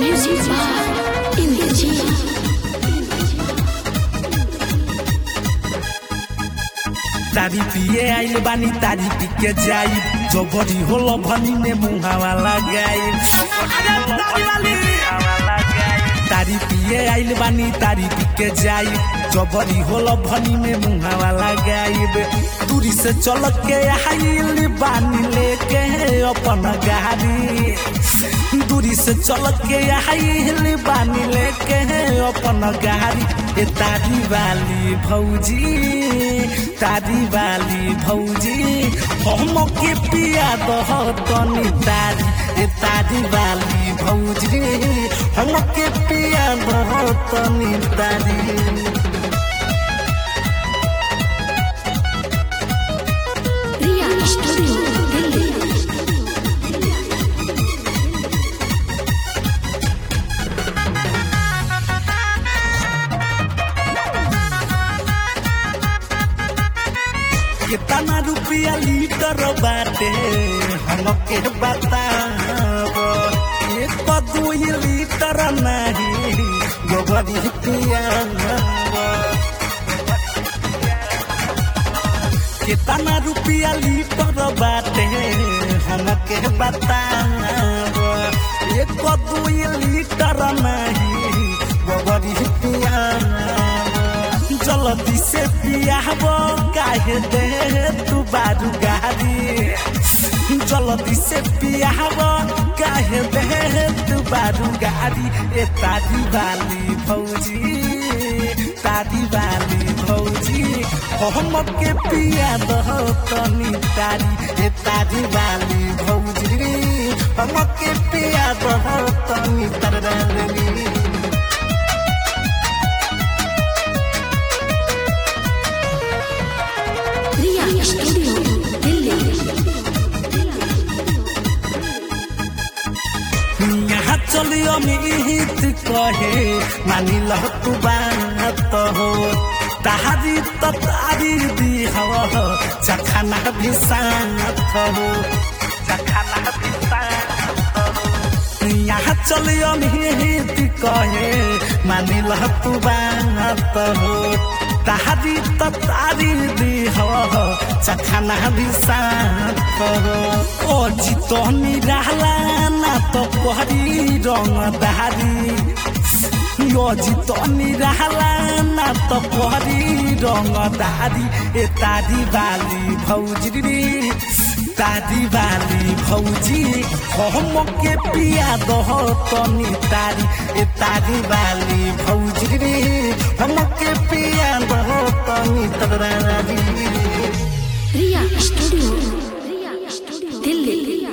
Music by India तारी पिए आइल बानी तारी पी के जाई जबरी होलो भनी में मुहावा लगाई तारी पिए आइल बानी तारी पी के जाई जबरी होलो भनी में मुहावा लगाई दूरी से चल के आइल बानी लेके अपन गाड़ी दूरी से चल के आइल बानी लेके अपन गाड़ी ए तारी वाली भौजी तारी वाली भौजी हम के पिया दह तनी तारी ए तारी वाली भौजी हम के पिया दह तनी तारी Riya Studio Delhi कितना रुपया लीटर बाटे हमके बताब एक दू लीटर नहीं गोबरी पियाब कितना रुपया लीटर बाटे हमके बताब एक दू लीटर नहीं गोबरी पियाब जल्दी से पियाब काहे दे तू बारू गाड़ी जल्दी से पियाब काहे दे तू बारू गाड़ी ए तारी वाली भौजी तारी वाली भौजी हम के पिया दह तनी तारी ए तारी वाली भौजी हम के पिया दह तनी तरली Riya Studio Delhi यहाँ चलियो मिहित कहे मानी लह तू बात हो तारी त तारी दी हो चखाना भी साथ हो चखाना भी साथ हो यहाँ चलियो मिहित कहे मानी लह तू बात हो तारी त तारी दी हो चखाना भी साथ हो ओ जितनी रहला ना तो कोहरी रंग दारी यो जितनी रहला ना तो कोहरी रंग दारी ए तारी वाली भौजी तारी वाली भौजी हम के पिया दह तनी तारी ए तारी वाली भौजी हम के पिया दह तनी तरारी Riya Studio